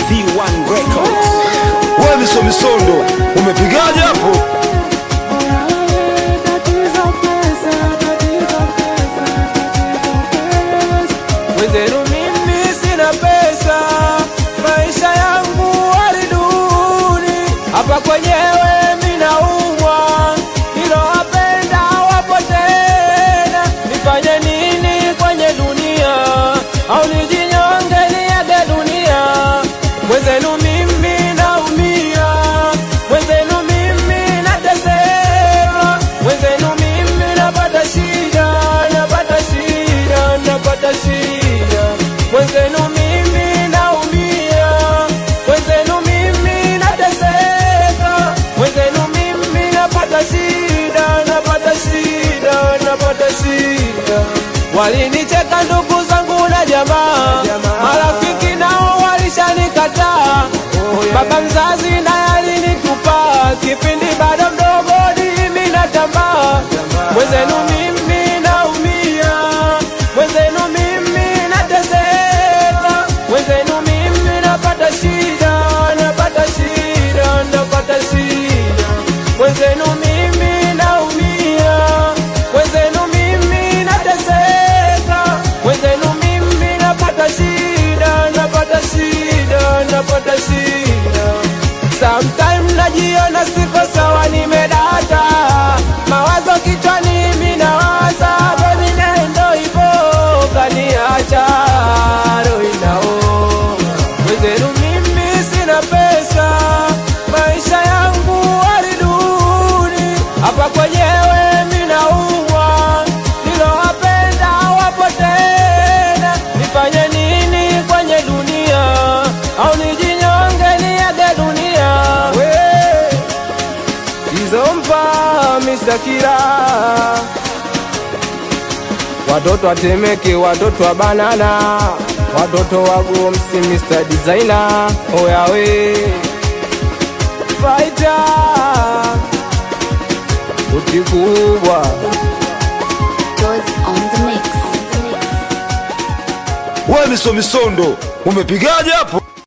V1 Records. Wewe miso misondo umepigaje hapo? Mwenzenu mimi sina pesa, maisha yangu hali duni. Hapa kwenyewe minaumwa, nilowapenda wapo tena. Nifanye nini kwenye dunia? Au nijinyonge niage dunia? Mwenzenu mimi naumia, mwenzenu mimi nateseka, mwenzenu mimi napata shida, napata shida, napata shida. Mwenzenu mimi naumia, mwenzenu mimi nateseka, mwenzenu mimi napata shida, napata shida, napata shida. Walinicheka ndugu zangu na jamaa, marafiki nao walishanikataa. Baba mzazi naye alinitupa, kipindi bado mdogo mimi natambaa. Mwenzenu mimi naumia, mwenzenu mimi nateseka, mwenzenu mimi napata shida, napata shida, napata shida. Mwenzenu mimi naumia, mwenzenu mimi nateseka, mwenzenu mimi napata shida, napata shida, napata shida. Sometime najiona siko sawa, nimedata mawazo kichwani, minawaza baby, nendo ivo kaniacha roho inauma. Mwenzenu mimi sina pesa, maisha yangu hali duni. Hapa kwenyewe minaumwa, nilowapenda wapo tena. Nifanye nini kwenye dunia? Au nijinyonge niage dunia? We Kizomba Mr. Kira Watoto watemeke, watoto wa banana, watoto wa Gomsi, Mr. Designer, oyawe Fighter uti kubwa Goes on the mix. Wewe miso misondo umepigaje hapo?